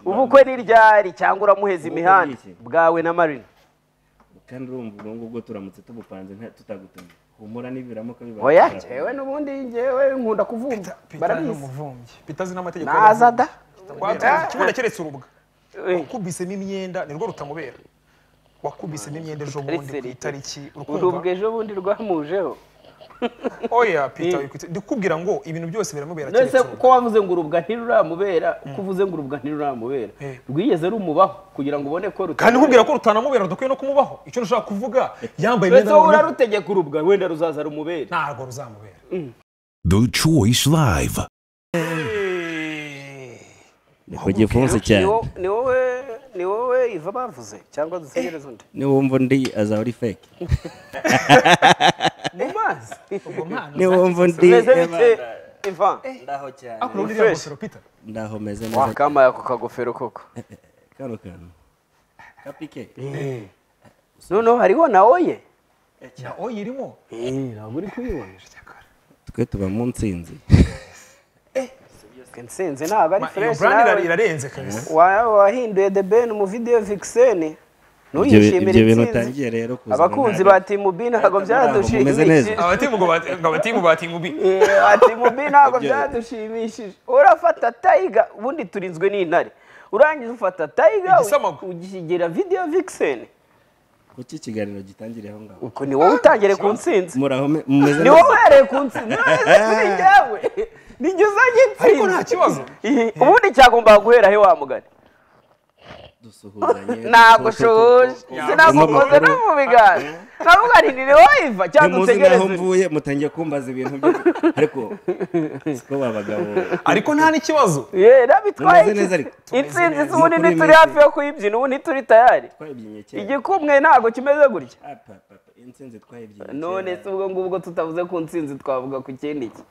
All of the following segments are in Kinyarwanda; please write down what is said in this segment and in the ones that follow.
ubukwe ni ryari cyangwa uramuheza imihanda bwawe na marina kandi urumva ubwo ngubwo turamutse tubupanze nta- tutagutumye humura nibiramuka bibaye oya njyewe n'ubundi njyewe nkunda kuvumbya Peter ni barabizi umuvumbyi Peter azi n'amategeko naza da Watanze ikibuno keretse urubwa wakubisemo imyenda nirwo rutamubera wakubisemo imyenda ejo bundi ku Seriserite. itariki urubwa urukumva ejo bundi rwamujeho oya peter wikutse ndikubwira ngo ibintu byose biramubera nonese keretse ko urubwa wavuze ngo urubwa ntiruramubera uko uvuze ngo urubwa ntiruramubera Eh. rwigeze rumubaho kugira ngo ubone ko kandi nkubwira rutamubera. ko rutanamubera dukwiye no kumubaho icyo nshaka kuvuga yambaye ndetse imyenda wowe noneho urarutegeka urubwa wenda ruzaza rumubere ntabwo ruzamubera The Choice Live. nikogiye fonse cyane ni wowe ni wowe iva bavuze cyangwa dutegereze undi niwumva undi azaba ari fake mu mazi ubwo mpano niwumva undi tumeze eba- bike ivan ndaho cyane akora uriya Fresh. ngofero peter ndaho meze neza wakambaye ako kagofero koko kano kantu kapike noneho hariho na oye na oya irimo ntabwo uri kuyibona twe tuba mu nsinzi nsinzi ntabwo ari Ma- iyo fresh brand nawe. ira- irarenze kabisa Wa- wahinduye the ben mu video vixen Ibyo bi- ntuyishimire ibyo bintu intsinzi utangiye rero kuzana abakunzi ntabwo- ba timu b ntabwo Ntabwo mumeze neza. byadushimishije abatimu ngo bat- ngo abatimu batingubi Eh, ba timu b ntabwo Ibyo- byadushimishije urafata tayiga ubundi turinzwe n'intare urangiza ufata tayiga Igisamagwe. ugishyigera video vixen kuki ikiganiro gitangiriye aho ngaho uko ni wowe utangire ku ntsinzi muraho me- mumeze ni wowe uhereye ku ntsinzi none kuri njyewe nijye uzanye ariko nta intsinzi kibazo Eh, ubundi cyagombaga guhera he wa mugani dusuhuzanye ntabwo ushoboje sinagukoze no namukoze mu biganza navuga nti ni iva cyangwa muzi utegereze naho undi. mvuye mutangiye kumbaza ibintu byo ariko siko babagabo ariko nta n'ikibazo Ye, nabitwaye Mumeze neza ariko. iki- intsinzi Mumeze neza. ubundi Mukuri ntituri meze. hafi yo kuyibyina ubu ntituri tayari twayibyinnye kera igikumwe ntabwo kimeze gutya Ah, pa- pa- pa, insinzi twayibyinnye none kera se ubwo ngubwo tutavuze ku ntsinzi twavuga ku kindi ki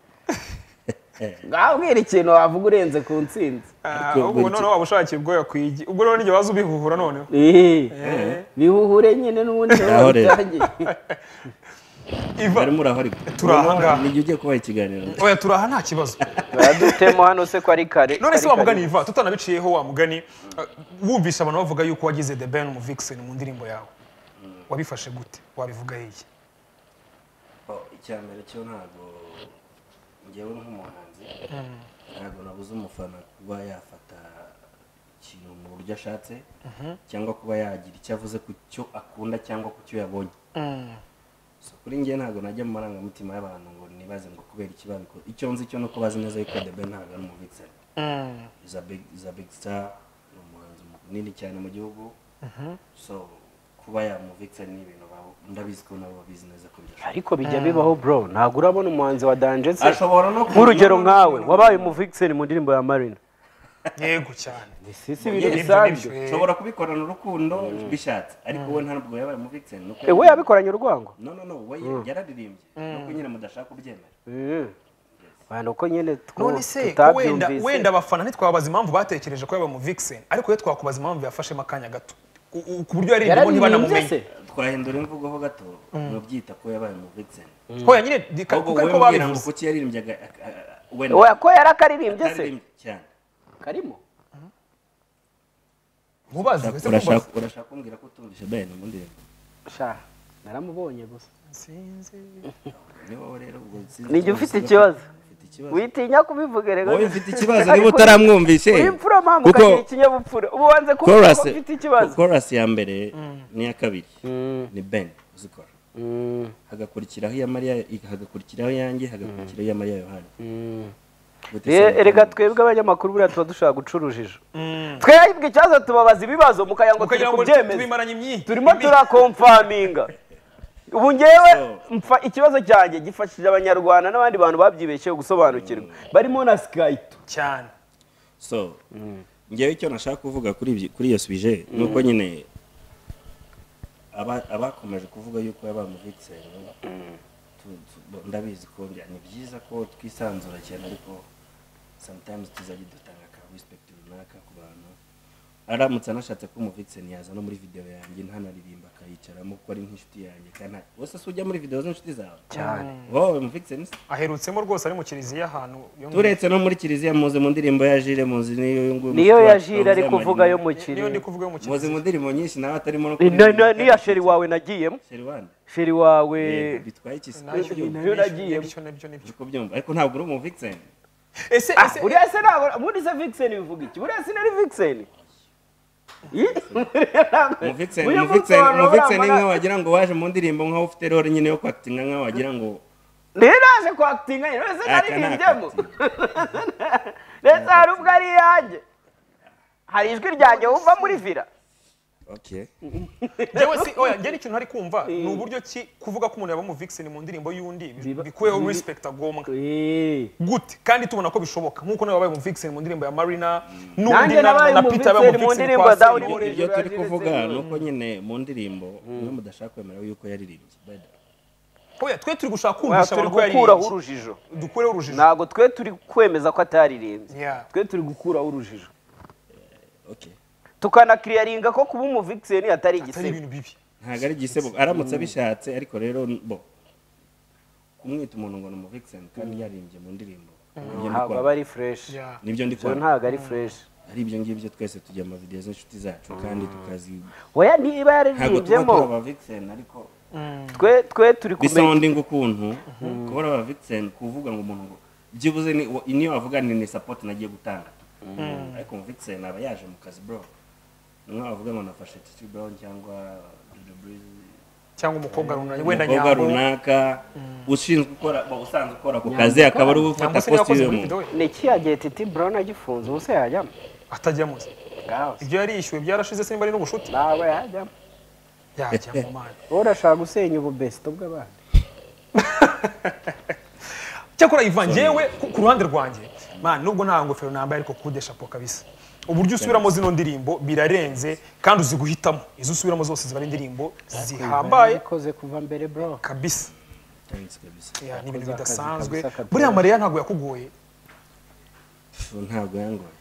ngabwira ikintu wavuga urenze ku ntsinzi Ah, Ariko ubwo buri noneho waba ushakiye ubwoya ku igi ubwo noneho n'igihe waza ubihuhura noneho Eh, bihuhure nyine n'ubundi niho Naho rero. bitangiye. iva barimo urahari Turi aha ngaha. nijye ugiye kubaha ikiganiro oya turaha nta kibazo baradutemo hano se ko ari kare none se kari wa kare. mugani iva tutanabiciyeho wa mugani uh, wumvise abantu bavuga yuko wagize the ben mu vixen mu ndirimbo yawe wabifashe gute wabivuga hehe Oh, icya mbere cyo ntabwo ngewe nk'umuhanzi ntabwo nabuze umufana kuba yafata ikintu mu buryo ashatse cyangwa kuba yagira icyo avuze ku cyo akunda cyangwa ku cyo yabonye So, kuri ngewe ntabwo najya mu marangamutima y'abantu ngo nibaze ngo kubera iki babikora icyo nzi cyo nuko bazi neza yuko The Ben ntabwo ari umubitsani is a big is a big star ni umuhanzi munini cyane mu gihugu so kuba yamuvitsani ni ibintu babo- ndabizi ko nabo babizi neza ko byashoboka ariko bijya bibaho bro ntabwo urabona umuhanzi wa danje se ashobora no nk'urugero nkawe wabaye umuvixen mu ndirimbo ya marina yego cyane si si ibintu Nibyo, bisanzwe nibyo. ushobora kubikorana urukundo bishatse ariko we ntabwo yabaye mu vixen nuko ewe yabikoranye urwango no no no we yararirimbye nuko nyine mudashaka kubyemera abantu uko nyine two- none se ko wenda tutabyumvise wenda abafana ntitwabaza impamvu batekereje ko yaba mu vixen ariko iyo twakubaza impamvu yafashemo akanya gato U- u- ku buryo yaririmbyeho yararirimbye se ntibanamumenye twahindura imvugo ho gato mubyita ko yabaye mu vixen hoya nyine di- ka- ahubwo kuko wowe ariko mbwira ngo babivuze kuki yaririmbyaga a- a- a- wenda oya ko yarakaririmbye se ataririmbye cyane karimo mubaze Urashaka- ese mubaze urashaka urashaka kumbwira ko utumvise Ben mu ndirimbo sha naramubonye gusa sinzi ni wowe rero ubwo sinzi nijye ko ufite ubivuga. ikibazo Ufite ikibazo witinya kubivuga rero wowe mfite ikibazo Ariko niba utaramwumvishe uri imfura mpamvu kuko ukagira ikinyabupfura ubu wanze kuvuga chorus ko ufite ikibazo chorus ya mbere n'iya kabiri ni Ben uzikora Mm, hagakurikiraho iya Mariya hagakurikiraho iyanjye hagakurikiraho iya Mariya Yohani mm. Gute se Eh, erega mukundwa? twebwe abanyamakuru buriya tuba dushobora guca urujijo twebwe ikibazo tubabaza ibibazo mukagira ngo turi ukagira ngo kubyemeza tubimaranye imyiyi turimo turakomfaminga ubu ngewe So. mfa ikibazo cyanjye gifashije abanyarwanda n'abandi bantu babyibeshyeho gusobanukirwa barimo na sikayito cyane so ngewe icyo nashaka kuvuga kuri ibyo- kuri iyo suje ni uko nyine aba- abakomeje kuvuga yuko yabamuvitse ndabizi ko bya- ni byiza ko twisanzura cyane ariko sometimes tuzajya dutanga ka respect runaka ku bantu aramutse anashatse ko umuvixen yaza no muri video yanjye ntanaririmba akayicaramo kuko ari nk'inshuti yanjye kandi nta- wese se ujya muri video z'inshuti zawe cyane wowe umuvixen se aherutsemo rwose ari mu kiliziya ahantu yo mu- turetse no muri kiliziya muzi mu ndirimbo ya Jire muzi niyo nguyu niyo muzi- ya jire ari muzi kuvuga yo mu niyo ndi kirere kuvuga yo mu muzi kiliziya mu ndirimbo nyinshi nawe atarimo no Ni- ni- ni- niyo ya sheri wawe nagiyemo Sheri Wanda sheri wawe Yego, bitwaye iki se? Nabyo- Nayo nabyo- nagiye. nabyo- nabyo- nabyo. Uri kubyumva ariko ntabwo uri umuvixen ese Ah, ese buriya se ntabwo ubundi se vixen bivuga iki buriya se nari vixen Ih, buriya ntabwo- umuvixen buriya umuvixen umunsi umuvixen ni wahora nka wagira ngo waje mu ndirimbo nkaho ufite role nyine yo kwakitinga nkaho wagira ngo niyo naje kwakitinga nyine mbese aka ni naririmbyemo akatinga ndetse hari ubwo ari iyanjye hari ijwi ryanjye wumva muri vira okay njyewe si oya njye n'ikintu ntari kumva ni uburyo ki kuvuga ko umuntu yaba mu vixen mu ndirimbo y'undi bi- Biba- bikuyeho bibi- respect agombwa Eh. gute kandi tubona ko bishoboka nk'uko nawe wabaye mu vixen mu ndirimbo ya marina Nanjye nabaye mu Vixen mu ndirimbo ya Dawudi Selena. Muri- ibyo hejuru turi ya kuvuga Jilitse ni uko nyine mu ndirimbo niyo mudashaka kwemera yuko yaririmbye Bada. oya twe turi gushaka Oya, kumvisha turi abantu ko gukuraho yaririmbye urujijo dukureho urujijo ntabwo twe turi kwemeza ko ataririmbye Yeah. twe turi gukuraho urujijo okay tukanakiriyaringa ko kuba umuvixeni atari atari igisebe ibintu bibi ntabwo ari igisebo aramutse abishatse ariko rero bo kumwita umuntu ngo ni umuvixen kandi yarimbye mu ndirimbo Nibyo ndi ntabwo kwanga. aba ari fureshi Yeah. nibyo ndi ibyo kwanga. ntabwo ari fureshi ari ibyo ngibyo twese tujya mu video z'inshuti zacu kandi tukazi weya niba ntabwo tuba yariribyemo turi aba vixen ariko twe twe turi kumenya bisounding ukuntu kuba ari aba vixen kuvuga ngo umuntu ngo byibuze ni wa- niyo wavuga ni ni support nagiye gutanga ariko mu vixen aba yaje mu kazi bro umwe wavuga ngo nafashe Titi Brown cyangwa Dudu Breeze cyangwa umukobwa runaka wenda umukobwa nyambo runaka ushinzwe ukora ba- usanzwe ukora ako kazi akaba ari nyambo ufata se yakoze muri kositimu video we ni iki yagiye titi brown agifunze ubuse yajyamo atajyamo se ngaho se. ibyo yarishyuwe byarashize se niba ari n'ubushuti ntabwo yajyamo yajyamo mana wowe urashaka gusenya ububesito bw'abandi cyakora ivan yewe ku ruhande rwanjye man nubwo nta ngofero nambaye ariko kude shapo kabisa uburyo usubiramo zino ndirimbo birarenze kandi uzi guhitamo izo usubiramo zose ziba ari indirimbo zihambaye ikoze kuva mbere bro kabisa Ya, ni ibintu Yakoze akazi bidasanzwe kabisa katoroshye. buriya mariya ntabwo yakugoye ntabwo yangoye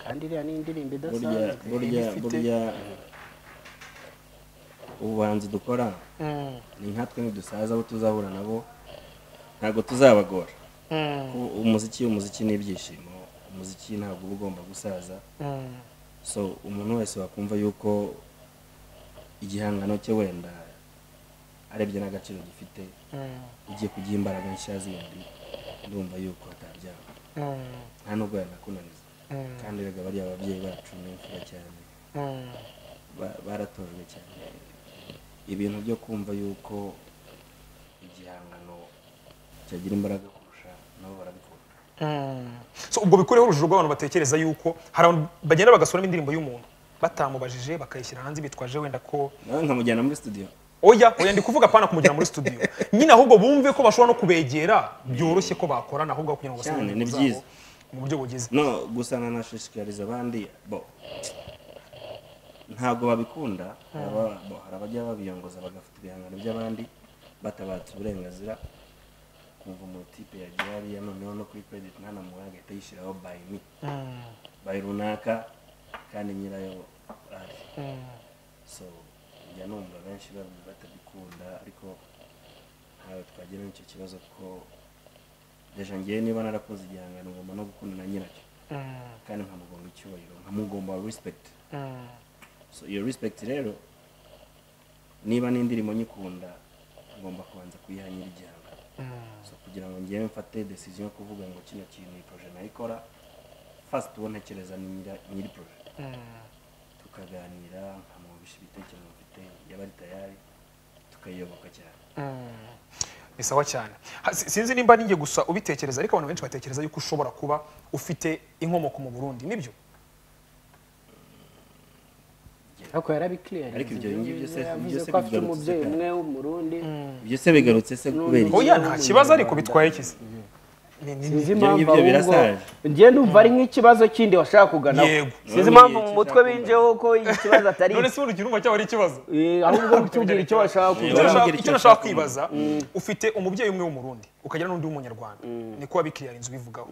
kandi iriya ni indirimbo burya idasanzwe burya Iba ifite- burya ubuhanzi dukora ni nkatwe ntidusaza abo tuzahura nabo ntabwo tuzabagora Kuko umuziki umuziki ni ibyishimo umuziki ntabwo uba ugomba gusaza so umuntu wese wakumva yuko igihangano cye wenda arebye n'agaciro gifite ugiye kugiha imbaraga nshya zindi ndumva yuko atabyanga nta nubwo yanakunaniza kandi erega bariya ababyeyi bacu ni imfura cyane Ba- baratojwe cyane ibintu byo kumva yuko igihangano cyagira imbaraga kurusha nabo barabikunda so ubwo bikureho urujijo rw'abantu batekereza yuko hari abantu bagenda bagasuramo indirimbo y'umuntu batamubajije bakayishyira hanze bitwaje wenda ko nawe nkamujyana muri studio oya oya ndi kuvuga apana kumujyana muri studio nyine ahubwo bumve ko bashobora no kubegera byoroshye ko bakorana ahubwo kugira ngo basubire Cyane, mu ni zabo byiza. mu buryo bugize no gusa nanashishikariza abandi bo ntabwo babikunda Aba- bo, hari abajya babiyongoza bagafata ibihangano by'abandi batabatse uburenganzira kumva umutipe yagiye hariya noneho no kuri credit ntanamuwe agahita yishyiraho by me by runaka kandi nyirayo ari so njya numva benshi bab- batabikunda ariko ntawe twagira n'icyo kibazo ko deja njyewe niba narakoze igihangano ngomba no gukunda na nyiracyo kandi nkamugomba icyubahiro nkamugomba respect so iyo respect rero niba n'indirimbo nyikunda ngomba kubanza kuyiha nyir'igihangano so kugira ngo njyewe mfate decision yo kuvuga ngo kino kintu iyi projet nayikora first uwo ntekereza ni nyira- nyiri projet tukaganira nkamwumvisha ibitekerezo mfite yaba ari tayari tukayiyoboka cyane ni sawa cyane Ha, si- sinzi nimba ninjye gusa ubitekereza ariko abantu benshi batekereza yuko ushobora kuba ufite inkomoko mu burundi nibyo ariko yarabikiriye Ariko ibyo ngibyo se- yavuze ibyo se ko afite bigarutse umubyeyi cyane. umwe w'umurundi ibyo se bigarutse se kubera iki oya nta kibazo ariko bitwaye kizi Ni- ni- ni- sinzi Ibyo impamvu ngibyo ahubwo birasaje. njye numva ari nk'ikibazo kindi washaka kugana Yego. None sinzi impamvu ni mu iki mutwe cyakunda? binjeho ko ikibazo atari none se urugi rumva cyaba ari ikibazo Eh, ahubwo kutubwira icyo bashaka Niba Icyo Niba kugana nashaka- mugira icyo icyo nashaka ushaka kwibaza ufite umubyeyi umwe w'umurundi ukagira n'undi w'umunyarwanda niko wabikiriya inzu bivugaho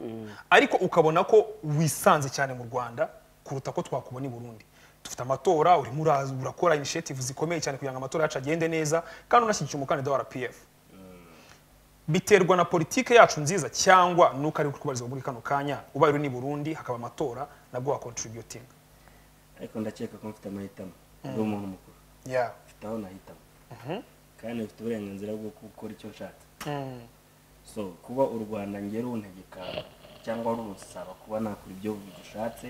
ariko ukabona ko wisanze cyane mu rwanda kuruta ko twakubona i burundi dufite amatora urimo uraza- urakora initiative zikomeye cyane kugira ngo amatora yacu agende neza kandi unashyigikiye umukandida wa rpf biterwa na politike yacu nziza cyangwa nuko ari kubarizwa muri kano kanya ubaye uri ni burundi hakaba amatora nabwo wakontributinga ariko ndakeka ko mfite amahitamo ndi umuntu mukuru yeah. mfite aho nahitamo kandi mfite uburenganzira bwo gukora icyo nshatse so kuba u rwanda ngewe runtegeka cyangwa runsaba kuba nakora ibyo rushatse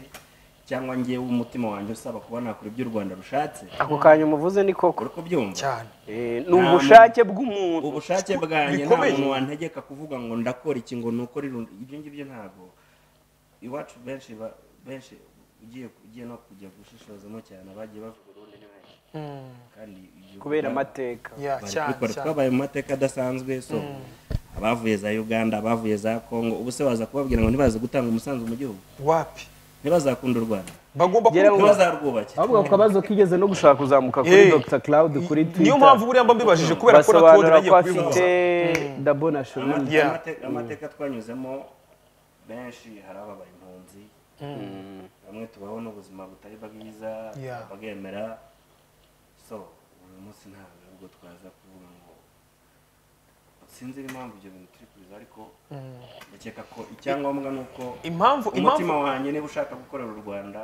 cyangwa ngewe umutima wanjye usaba kuba nakora ibyo u rwanda rushatse ako kanya umuvuze ni koko uri kubyumva cyane Eh, ni ubushake bw'umuntu ubushake bwanjye nta bikomeye. muntu wantegeka kuvuga ngo ndakora iki ngo nuko rirundi ibyo ngibyo ntabwo iwacu benshi ba- benshi ugiye ugiye no kujya gushishozamo cyane abagiye bavuga urundi ni benshi kandi ibyo kubera biba- amateka yeah, bari cyane kubikora. cyane twabaye mu mateka adasanzwe so abavuye za uganda abavuye za congo ubu se waza kubabwira ngo ntibaze gutanga umusanzu mu gihugu wapi ntibazakunda u rwanda bagomba Gera kubikorera. ntibazarwubake ahubwo ako kabazo kigeze no gushaka kuzamuka kuri Eh, Dr Cloud kuri niyo Twitter mpamvu buriya mba mbibajije kubera ko na basobanura Claude ko afite nagiye kubivuga dabo national Yeah. Amate- amateka twanyuzemo benshi hari ababaye impunzi bamwe tubaho n'ubuzima butari bwiza Yeah. bagemera so uyu munsi ntabwo ubwo twaza kuvuga ngo sinzi impamvu ibyo bintu turi kubiza ariko ndakeka ko icyangombwa ni uko impamvu umutima impamvu wanjye niba ushaka gukorera u rwanda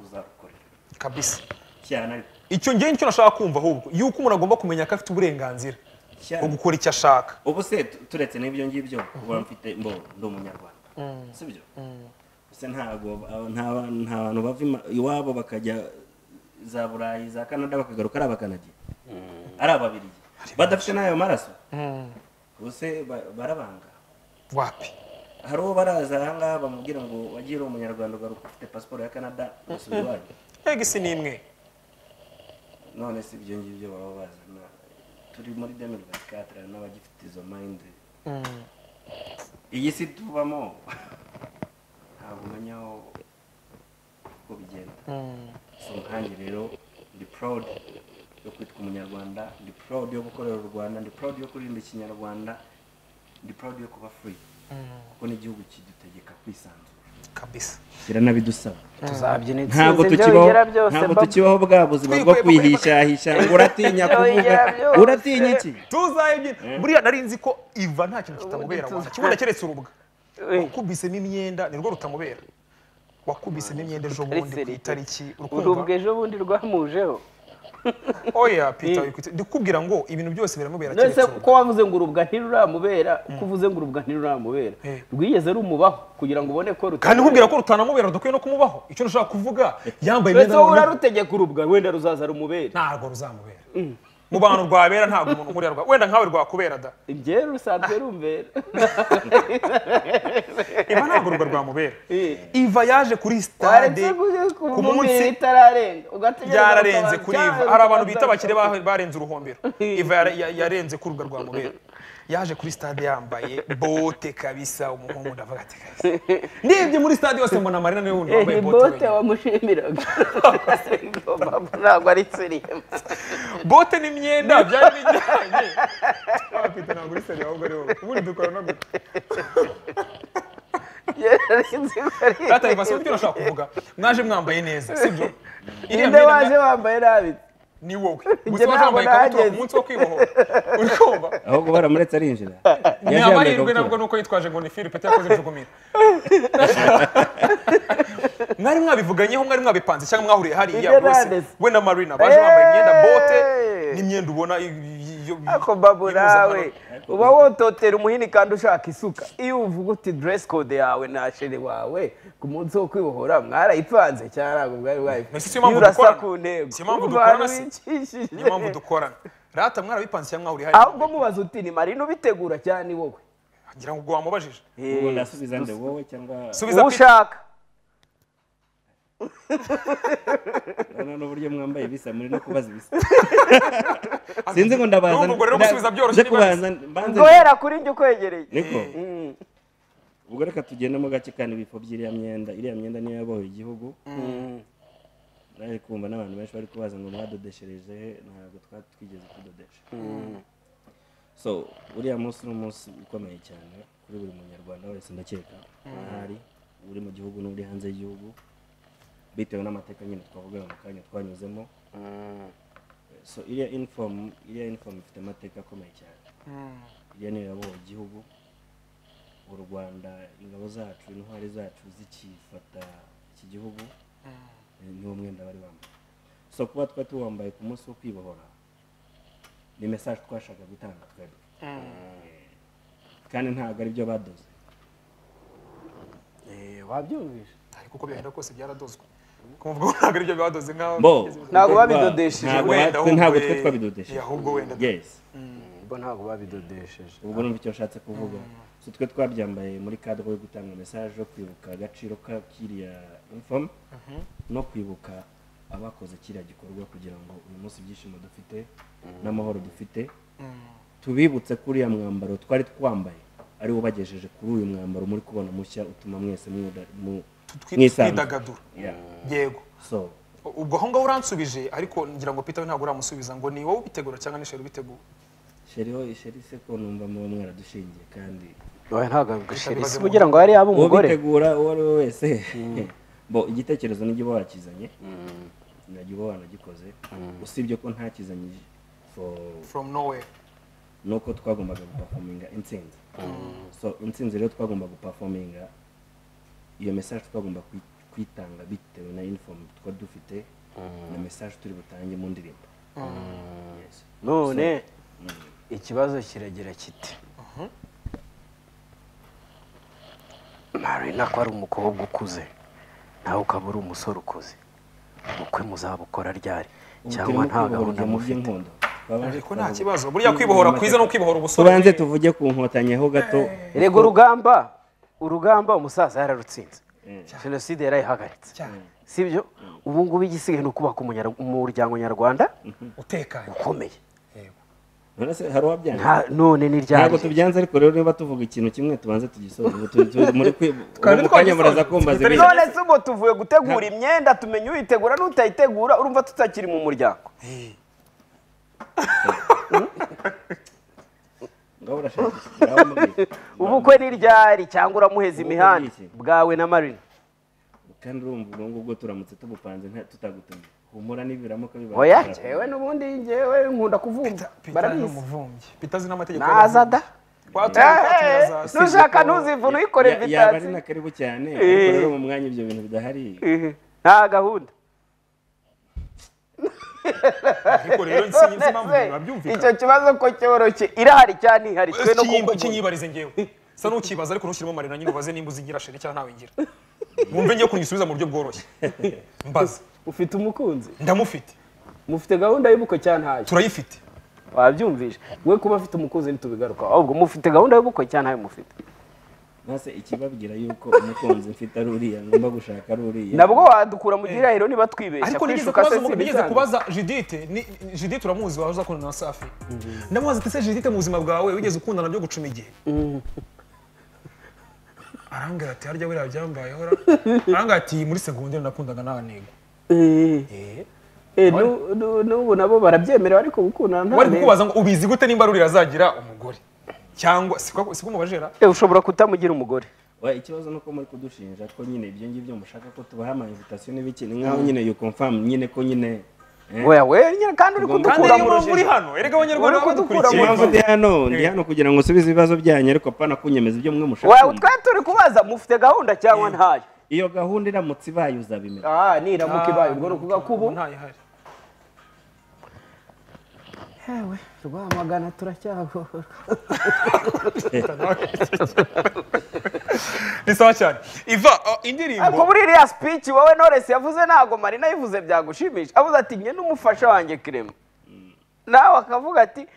uzarukorera kabisa cyane ariko icyo ngiye nicyo nashaka kumva ahubwo yuko umuntu agomba kumenya ko afite uburenganzira cyane bwo gukora icyo ashaka ubu se tu- turetse n'ibyo ngibyo uba mfite mbo ndi umunyarwanda sibyo se ntabwo aba- nta ba- nta bantu bava ima- iwabo bakajya za burayi za canada bakagaruka ari abakanadiye ari ababiligi badafite n'ayo maraso ubu se ba- barabanga wapi hari uwo baraza ahangaha bamubwira ngo wagiye uri umunyarwanda ugaruka ufite pasiporo ya canada ugasubira iwanyu ega isi ni imwe none si ibyo ngibyo baba bazana turi muri demirigasi katara n'abagifite izo mayinde iyi si tubamo ntabwo umenya aho uko bigenda so nkanjye rero ndi proud yo kwitwa umunyarwanda ndi proud yo gukorera u rwanda ndi proud yo kuririmba ikinyarwanda ndi proud yo kuba free kuko n'igihugu kidutegeka kwisanzura kabisa kira n'abidusaba tuzabyina ntabwo intsinzi ibyo tukibaho bigira byose ntabwo Bob. tukibaho bwa buzima bwo Twikwe- kwihishahisha ngo uratinya Ibyo kuvuga bigira byose. uratinya iki tuzayibyina buriya nari nzi ko iva nta kintu kitamubera Ubu wanga kibuno keretse urubwa Eh, wakubisemo imyenda nirwo rutamubera wakubisemo imyenda ejo bundi ku serite. itariki urubwa urukumva ejo bundi rwamujeho oya pita wikwite ndikubwira ngo ibintu byose biramubera nonese keretse ko urubwa wavuze ngo urubwa ntiruramubera uko uvuze ngo urubwa ntiruramubera Eh. rwigeze rumubaho kugira ngo ubone ko kandi nkubwira ko rutanamubera dukwiye no kumubaho icyo nashaka kuvuga yambaye ndetse imyenda wowe none- urarutegeka urubwa wenda ruzaza rumubere ntabwo ruzamubera mu bantu rwabera ntabwo umuntu nkuriya rwa wenda nkawe rwakubera da ibye rusanzwe rumbera iva ntabwo urwo rwamubera Eh. iva yaje kuri waretse sitade ku kumubwira munsi itararenga ugategereza yararenze kuri iva hari abantu bita bitabakiye abakire ba- barenze uruhombero iva yara- ya- yarenze ku rubuga rwa mubera yaje kuri stade yambaye bote kabisa umuhungu ndavuga ati kabisa ndebye muri stade yose mbona amarina niwe wundi wambaye Eh, bote bote wenyine. wamushimiraga ntabwo ari seriyema bote n'imyenda byari bijyanye twapita ntabwo uri seri ahubwo ari wowe ubundi dukora no gute yararenze Data Eva, si ibyo nashaka kuvuga mwaje mwambaye neza sibyo Iriya ninde myenda waje wambaye nabi ni wowe Njye gusa waje ntabwo wambaye ikabutura ku nahageze. munsi wo kwibohora uri kumva ahubwo baramuretse arinjira ni Yaje yambaye amahirwe nabwo ikabutura. ni uko yitwaje ngo ni Philippe yakoze injugumiye mwari mwabivuganyeho mwari mwabipanze cyangwa mwahuriye hariya Ibyo bose nanditse. we na marina baje bambaye imyenda bote Hey! n'imyenda ubona i- i- iyo- ako babu y'impuzankano. nawe uba wototera umuhini kandi ushaka isuka iyo uvuga uti dress code yawe na sheri wawe ku munsi wo kwibohora mwarayipanze cyane ntabwo bwari bwayipfite Mbese si yo mpamvu urasa dukorana? ku ntego Si yo mpamvu Uri dukorana abantu se? bicishije. niyo mpamvu dukorana rata mwarabipanze cyangwa mwahuriye hariya ahubwo mubaza uti ni marina ubitegura cyane ni wowe ngira ngo ubwo wamubajije ubu ndasubiza nde wowe cyangwa subiza uwo Peter. ushaka urabona n'uburyo mwambaye bisa muri no kubaza ibisa sinzi ngo ndabaza N'ubu ubwo rero nda- gusubiza byoroshye nze kubanza mbanze guhera kuri njye ukwegereye niko ubwo reka tugendemo gake kandi ibifo by'iriya myenda iriya myenda niyo yabohoye igihugu naje kumva n'abantu benshi bari kubaza ngo mwadodeshereje ntabwo twari twigeze kudodesha so uriya munsi ni umunsi ukomeye cyane kuri buri munyarwanda wese ndakeka ahari uri mu gihugu n'uri hanze y'igihugu bitewe n'amateka nyine twavugaga mu kanya twanyuzemo so iriya inifomu iriya inifomu ifite amateka akomeye cyane iriya niyo yabohoye igihugu u rwanda ingabo zacu intwari zacu zikifata iki gihugu eh, niwo mwenda bari bambaye so kuba twari tuwambaye ku munsi wo kwibohora ni mesaje twashaka gutanga twebwe Eh, kandi ntabwo ari byo badoze wabyumvise ariko uko bigenda kose byaradozwe kumvuga ko ntabwo aribyo badoze nk'aho bo Ntabwo babidodesheje, ntabwo wenda batwe- ntabwo ahubwo, twe eh, twabidodesheje ahubwo wenda yes bo ntabwo babidodesheje ubwo numva icyo nshatse kuvuga so twe twabyambaye muri kadro yo gutanga mesaje yo kwibuka agaciro ka kiriya informe no kwibuka abakoze kiriya gikorwa kugira ngo uyu munsi ibyishimo dufite n'amahoro dufite tubibutse ko uriya mwambaro twari twambaye ari wo bagejeje kuri uyu mwambaro muri kubona mushya utuma mwese mwuda- mu- twi- mwisanzura. twidagadura Yeah. yego so ubwo aho ngaho uransubije ariko ngira ngo peter we ntabwo uramusubiza ngo ni wowe ubitegura cyangwa ni sheri ubitegura sheriho isheri se ko numva muba mwaradushingiye kandi oya ntabwo babidodesheje bibaze si kugira ngo hari abo umugore ubitegura uwo ari we wese bo igitekerezo nijya uba wakizanye najya uba wanagikoze usibye ko ntakizanyije for from nowhere nuko twagombaga gupafominga intsinzi so intsinzi rero twagomba gupafominga iyo mesaje twagomba kwi- kwitanga bitewe na uniform twari dufite na mesaje turi butange mu ndirimbo Yes. none ikibazo kiragira kiti marina ko ari umukobwa ukuze nawe ukaba uri umusore ukuze ubukwe muzabukora ryari Ubu cyangwa turimo nta kwibohora gahunda mu mufite by'inkondo. Twabanze ariko nta tukavuga- kibazo buriya kwibohora kwiza no kwibohora ubusore tubanze tuvuge ku nkotanyi ho gato rego urugamba urugamba umusaza yararutsinze jenoside yarayihagaritse cyane si byo ubu ngubu igisigaye ni ukubaka umunyar- umuryango nyarwanda utekanye ukomeye yego none se hari uwabyanga Nta- none ni ryari ntabwo tubyanze ariko rero niba tuvuga ikintu kimwe tubanze tugisoze ubu tu- tu- muri kwi- Twari mu kanya twagisoje. muraza kumbaza Twitari- ibintu none se ubu tuvuye gutegura imyenda tumenya uyitegura n'utayitegura urumva tutakiri mu muryango ngaho urashaka ngaho mubwire. ubukwe ni ryari cyangwa uramuheza imihanda bw'iki? bwawe na marina kandi urumva ubwo ngubwo turamutse tubupanze nta tutagutumye humura n'ibiramuka bibaye oya njyewe n'ubundi njyewe nkunda kuvumba peter ni barabizi umuvumbyi peter azi n'amategeko naza da Watumye- Eh, watumye eh, aza- nu- Nushaka ntuzivune uyikore yaba ari invitation. na karibu cyane Eh. ariko rero mu mwanya ibyo bintu bidahari Ehe, nta gahunda ariko rero sinzi sinzi impamvu None se, babyumvikana icyo kibazo ko cyoroshye irahari cyane iharitswe no Kimba- kuguha kinyibarize ngewe sa n'ukibaza ariko ntushyiremo marina nyine ubaze nimba uzigira sheri cyangwa ntawe ngira wumve ngiye kunyisubiza mu buryo bworoshye mbaza ufite umukunzi ndamufite mufite gahunda y'ubukwe cyane ntayo turayifite wabyumvise we kuba afite umukunzi ntitubigaruka ahubwo mufite gahunda y'ubukwe cyane ntayo mufite ntase ikibabwira yuko umukunzi mfite ari uriya ngomba gushaka ari uriya nabwo wadukura mu gihirahiro niba twibeshya ariko nigeze kwishuka se kubaza si nigeze ibisanzwe. kubaza judite ni- judite uramuzi wahoze akundana na safi ndamubaza ati se judite mu buzima bwawe wigeze ukundana byo gucuma igihe arambwira ati harya buriya byambayeho ra arambwira ati muri segonderi nakundaga n'abanego Eh, eh, nu- nu- n'ubu nabo barabyemera ariko gukundana nta wari ntego. kukubaza ngo ubizi gute nimba ruriya azagira umugore cyangwa si ko si ko umubajera Eh, ushobora kutamugira umugore Oya, ikibazo nuko muri kudushinja ko nyine ibyo ngibyo mushaka ko tubaha ama invitation n'ibiki ni nkaho nyine you confirm nyine ko nyine eh, oya we nyine kandi uri Tugomba- kandi kudukura iyo mu muri- muri rujijo hano erega abanyarwanda Uri kudukura mu badukurikiye impamvu ndi hano ndi hano kugira ngo nsubize ibibazo byanyu ariko pana kunyemeza ibyo mwe mushaka Oya, kumva. twe turi kubaza mufite gahunda cyangwa ntayo iyo gahunda iramutse ibaye uzabimenya ah niramuka ibaye ubwo ni ukuvuga ko ubu ntayihari hewe rwamagana turacyagora ni sawa cyane iva uh, ariko indirimbo muri iriya speech wowe Knowless yavuze ntabwo marina yivuze byagushimisha avuze ati njye n'umufasha wanjye kirema nawe akavuga ati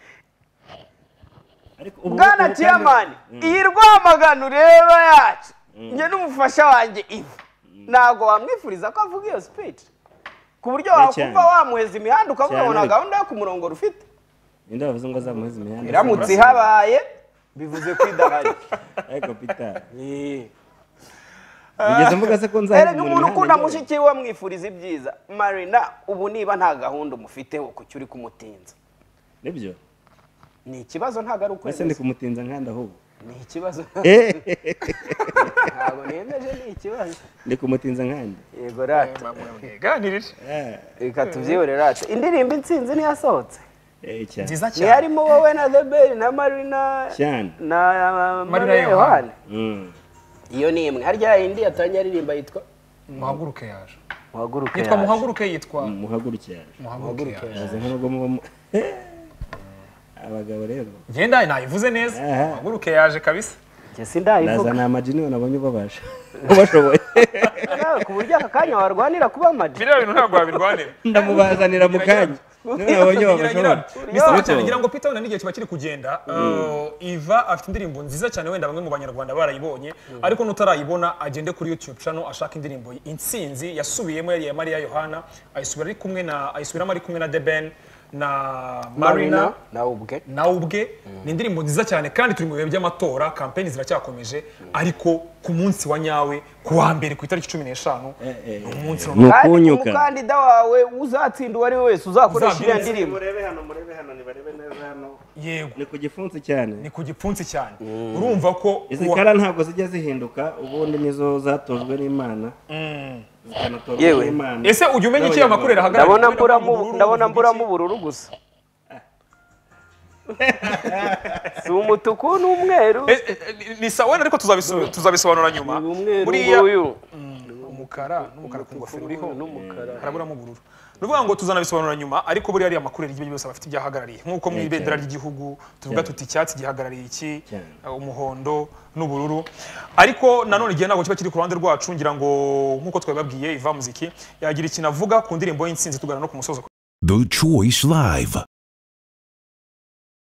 ariko ubu- bwana ubu kandi- tiyamani Mm. iyi rwamagana ureba yacu njye n'umufasha wanjye ivu ntabwo wamwifuriza ko avuga iyo speech ku buryo cyane. wakumva wamuheza imihanda ukavuga ngo Cyane ariko. nta gahunda yo ku murongo rufite ninde wavuze ngo azamuheze imihanda iramutse ihabaye bivuze ko idahari ariko pita Eh. bigeze mvuga se ko nzaheza erega umuntu ukunda mushiki we amwifuriza ibyiza marina ubu niba nta gahunda umufiteho kuki uri kumutinza nibyo ni ikibazo ntabwo ari ese ndi ukwemeza kumutinza nkanda ahubwo ni ikibazo ntabwo nemeje ni ikibazo ndi kumutinza nkandi yego rata mwiganirire reka tubyibure rata indirimbo intsinzi ntiyasohotse Eh, cyane nziza cyane ntiharimo wowe na the Bell na marina cyane na marina Yohani. yohani Mm. iyo ni imwe harya yindi yatangiye aririmba yitwa muhaguruke yaje muhaguruke yitwa yaje. muhaguruke yitwa muhaguruke yaje muhaguruke yaje aza nk'ubwo muba mu- abagabo rero genda nayivuze neza Aha. muhaguruke yaje kabisa Njye sindayivuga naza ni amajini nabonye ubabasha ubashoboye Nawe ku buryo aka kanya warwanira kuba madi biriya bintu ntabwo wabirwanira ndamubazanira mu kanya niba nabonye babashoboye misa cyane ngira ngo Peter Wenda n'igihe kiba kiri kugenda uh, Iva afite indirimbo nziza cyane wenda bamwe mu banyarwanda barayibonye ariko nutarayibona agende kuri YouTube channel ashaka indirimbo intsinzi yasubiyemo yari iya Maria Yohana ayisubira ari kumwe na ayisubiramo ari kumwe na The Ben na Marina nawe ubwe nawe ubwe ni indirimbo nziza cyane kandi turi mu bihe by'amatora kampeni ziracyakomeje ariko ku munsi wa nyawe ku wa mbere ku itariki cumi n'eshanu ni umunsi wa- ni kandi ukunyuka umukandida wawe uzatsinda uwo ari we wese uzakoresha iriya Uzabyinitse. ndirimbo murebe hano murebe hano nibarebe neza hano yego ni ku gifunsi cyane ni ku gipfunsi cyane urumva ko izi kuwa- kara ntabwo zijya zihinduka ubundi nizo zatojwe n'imana zikanatorwa Yewe. n'imana ese ujya umenya icyo ayo makuru N'abanyarwanda. yahagarariye ndabona kubera ko mburamo ubururu ndabona buvuga mburamo iki? ubururu gusa si umutuku n'umweru Eh, eh, eh, ni sawa wenda ariko tuzabiso- tuzabisobanura nyuma ni umweru buriya nguyu umukara n'umukara ku ngofero uriho n'umukara haraburamo ubururu ni ukuvuga ngo tuzanabisobanura nyuma ariko buriya ariya makuru yari byose bafite ibyahagarariye nk'uko mu ibendera ry'igihugu tuvuga tuti icyatsi gihagarariye iki Cyane. eh, umuhondo n'ubururu ariko nanone igihe ntabwo kiba kiri ku ruhande rwacu ngira ngo nk'uko twabibabwiye iva muziki yagira ikintu avuga ku ndirimbo y'insinzi tugana no ku musozo The Choice Live.